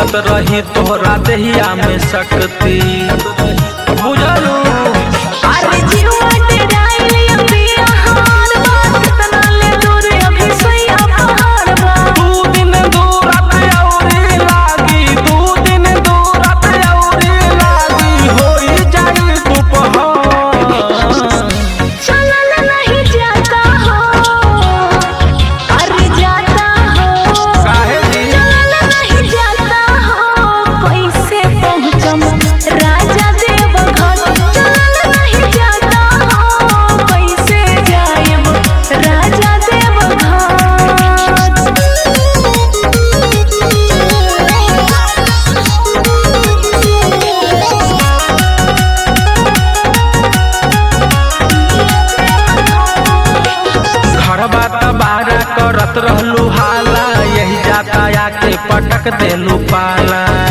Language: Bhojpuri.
देत रही तोहरा देहिया में शक्ति बुझलू अरे जीवा डेराइल अभी आहार बा कितना ले दूर अभी सैया पहाड़ बा दू दिन दूरत औरी लागी दू दिन दूरत औरी लागी होई जाई दुपहर चलल नहीं जाता हो अरे जाता हो काहे जी? चलल नहीं जाता हो कैसे पहुँचम राजा देव घर चलल नहीं जाता हो कैसे जाएब राजा देव घर बात बारा करत रहलू हाला यही जाता आके पटक देलू पाला